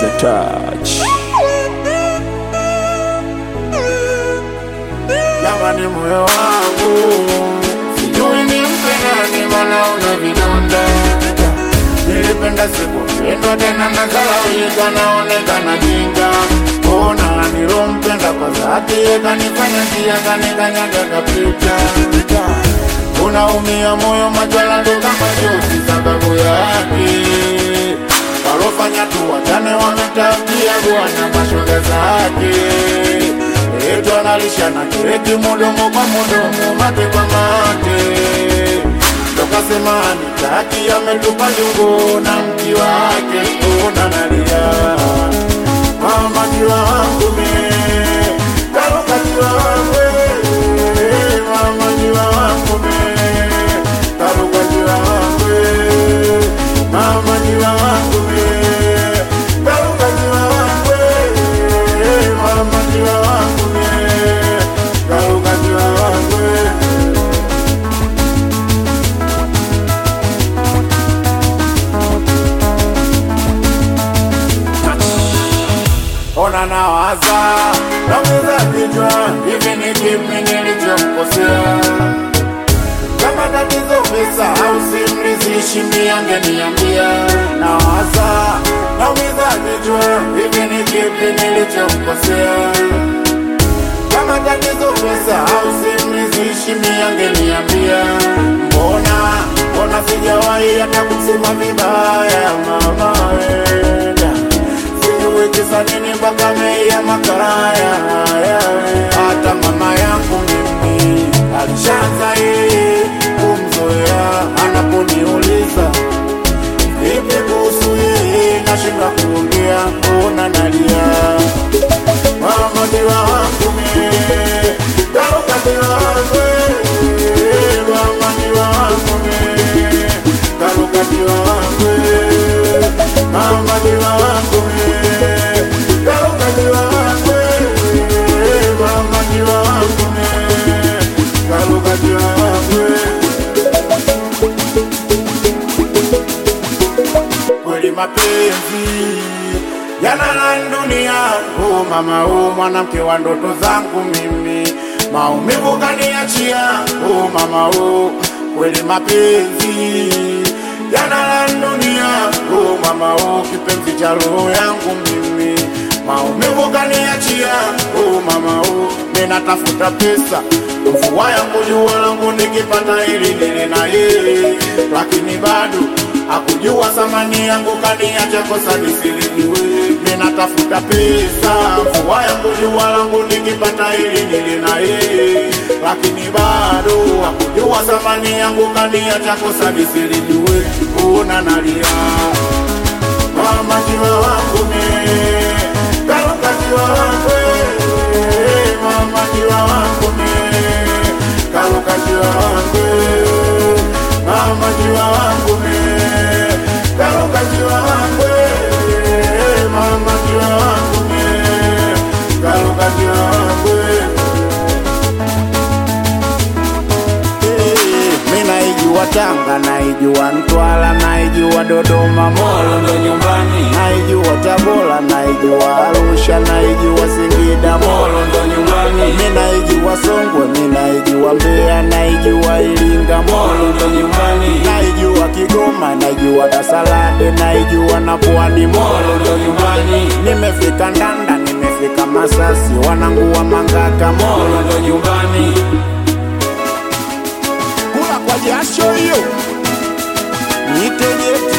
the touch. Jamani, moyo wangu sijui nimpe nani, mbona una vidonda. Nilipenda sikupendwa tena, nazalaulika, naonekana jinga. Ona nilompenda kwa dhati, kanifanya njia, kanikanyaga kapita. Unaumia moyo, majwala ndo kama jozi, sababu yake walofanya tu wachane, wametabia bwana mashoga zake Etu analisha na kireti mudomo kwa mudomo, mate kwa mate. Tokasema nitaki, ametupa jungo na mti wake, ona nalia mama jiwa wangu me karuka jiwa wangu eh, mama jiwa wangu me karuka jiwa wangu eh, mama jiwa wangu me karuka jiwa wangu eh, mama jiwa wangu me karuka jiwa wangu eh. ona nawaza nauza vichwa hivi ni kipi nilichomkosea kama tatizo pesa au simrizishi miangeniambia nawaza naumiza vichwa hivi ni kipi nilichomkosea kama tatizo pesa au simrizishi miangeniambia mbona mbona sijawahi hata kusema vibaya mama wenda sijui kisa nini mpaka meia makaraya hata mama yangu mimi alishaanza yeye kumzoea anaponiuliza vipi kuhusu yeye nashinda kuongea ona nalia mama diwa wangu mie karuka diwa wangu eh, mama diwa wangu mie karuka diwa wangu eh, mama diwa wangu mie karuka diwa wangu eh, mama diwa wangu mie karuka diwa wangu eh. kweli mapenzi yanala dunia. Oh mama, oh mwanamke wa ndoto zangu mimi, maumivu kaniachia. Oh mama, oh kweli mapenzi yanala dunia. Oh mama, oh kipenzi cha roho yangu mimi, maumivu kaniachia. Oh mama, oh ninatafuta pesa mvua yangu jua langu nikipata ili nile na yeye, lakini bado hakujua thamani yangu, kaniacha kosa nisilijue. Ninatafuta pesa, mvua yangu jua langu nikipata ili nile na yeye, lakini bado hakujua thamani yangu, kaniacha kosa nisilijue. Una nalia mama, jiwa wangu me karuka, jiwa wangu eh, mama, jiwa wangu me karuka, jiwa wangu eh, mama, jiwa wangu me karuka, jiwa wangu eh, mama, jiwa wangu me karuka, jiwa wangu eh. Mi naijua Tanga, naijua Mtwara, naijua Dodoma, Molo ndo nyumbani, naijua Tabora, naijua Arusha, naijua Singida, Molo ndo nyumbani, mi naijua Songwe, mi naijua Mbeya, naijua Iringa, Molo ndo nyumbani, naijua Kigoma, naijua Dasalade, naijua na Pwani, Molo ndo nyumbani, nimefika Ndanda, nimefika Masasi, wanangu wa Mangaka, Molo ndo nyumbani kula kwa jasho hiyo niteje